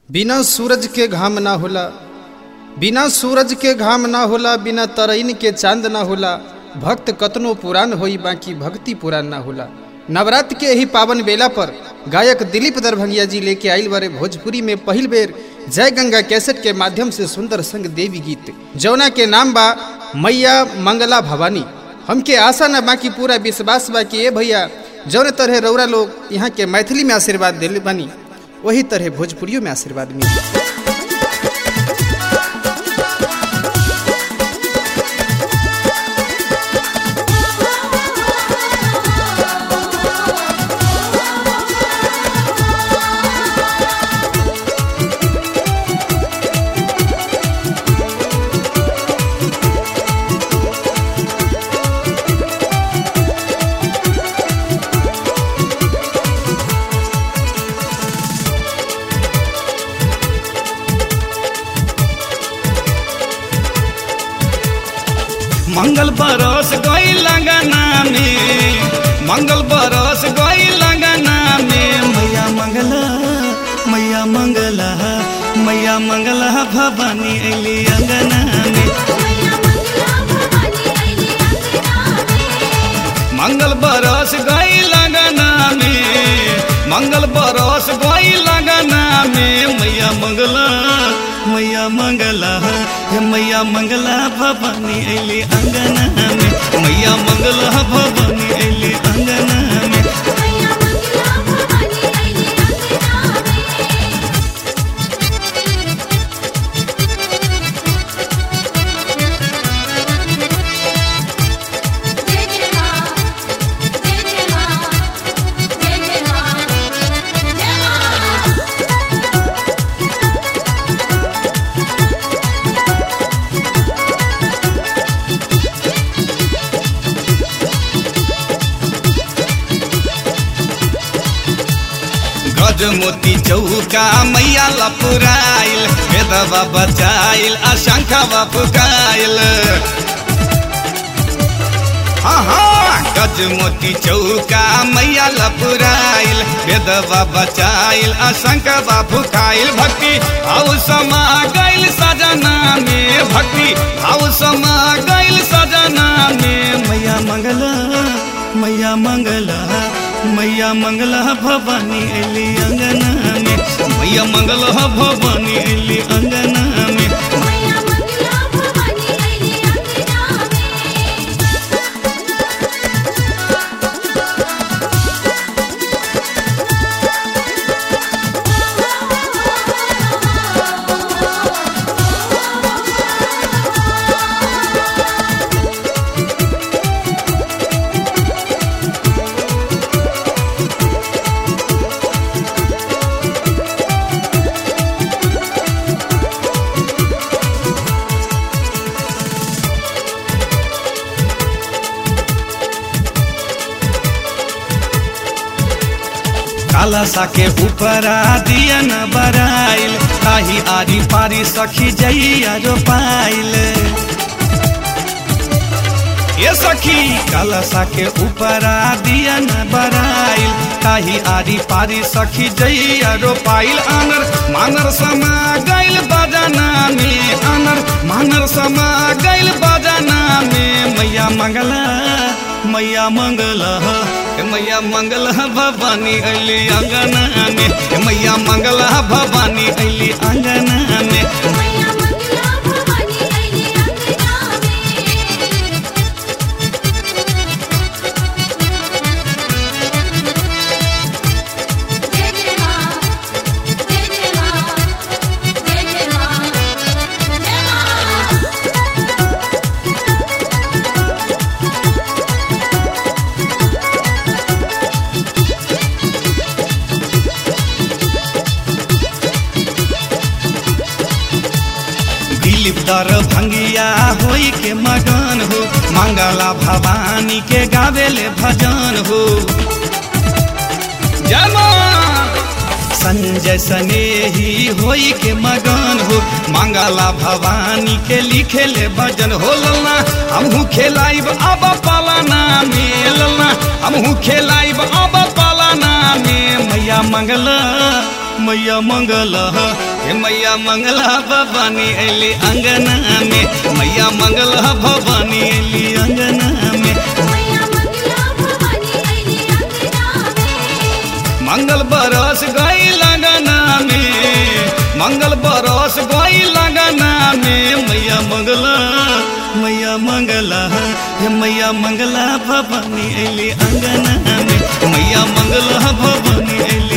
बिना सूरज के घाम ना होला बिना सूरज के घाम ना होला बिना तरईन के चांद ना होला भक्त कतनो पुरान होई बाकी भक्ति पुरान ना होला नवरात्र के ही पावन बेला पर गायक दिलीप दरभंगिया जी लेके आइल बारे भोजपुरी में पहिल बेर जय गंगा कैसेट के माध्यम से सुंदर संग देवी गीत जौना के नाम बा मैया मंगला भवानी हमके आशा न बाकी पूरा विश्वास बा कि ए भैया जौन तरह रौरा लोग यहाँ के मैथिली में आशीर्वाद दिल बनी वही तरह भोजपुरियों में आशीर्वाद मिली मंगल बरस गई लगना में मंगल बरस गई लगना में मैया मंगला मैया मंगला मैया मंगला भवानी अली अंगना में मंगल बरस गई लगना में मंगल बरस गई लगना में मैया मंगला मैया मंगला हे मैया मंगला भवानी अली अंगना में मैया मंगला भवानी अली अंगना में गज मोती चौका मैया लपुराइल वेदवा बचाइल अशंखवा फुकाइल हाँ हाँ गज मोती चौका मैया लपुराइल वेदवा बचाइल अशंखवा फुकाइल भक्ति भाव समा गइल सजना में भक्ति भाव समा गइल सजना में मैया मंगला मैया मंगला मैया मंगला भवानी अली अंगना में मैया मंगला भवानी अली अंगना में काला सा के ऊपर दिया न बराइल ताही आरी पारी सखी जइया जो पाइल ये सखी काला सा के ऊपर दिया न बराइल ताही आरी पारी सखी जइया रो पाइल आनर मानर समा गइल बजाना में आनर मानर समा गइल बजाना में मैया मंगला मैया मंगला मैया मंगला भवानी अली अंगना में मैया मंगला भवानी अली अंगना में दिलीप दर भंगिया होई के मगन हो मंगला भवानी के गावेले भजन हो जमा संजय सनेही होई के मगन हो मंगला भवानी के लिखेले भजन हो ललना हमहू खेलाइब अब पालाना में ललना हमहू खेलाइब अब पालाना में मैया मंगला मैया मंगला हे मैया मंगला भवानी अली अंगना में मैया मंगला भवानी अली अंगना में मैया मंगला भवानी अइली अंगना में मंगल बरस गई लगना में मंगल बरस गई लगना में मैया मंगला मैया मंगला हे मैया मंगला भवानी अली अंगना में मैया मंगला भवानी अली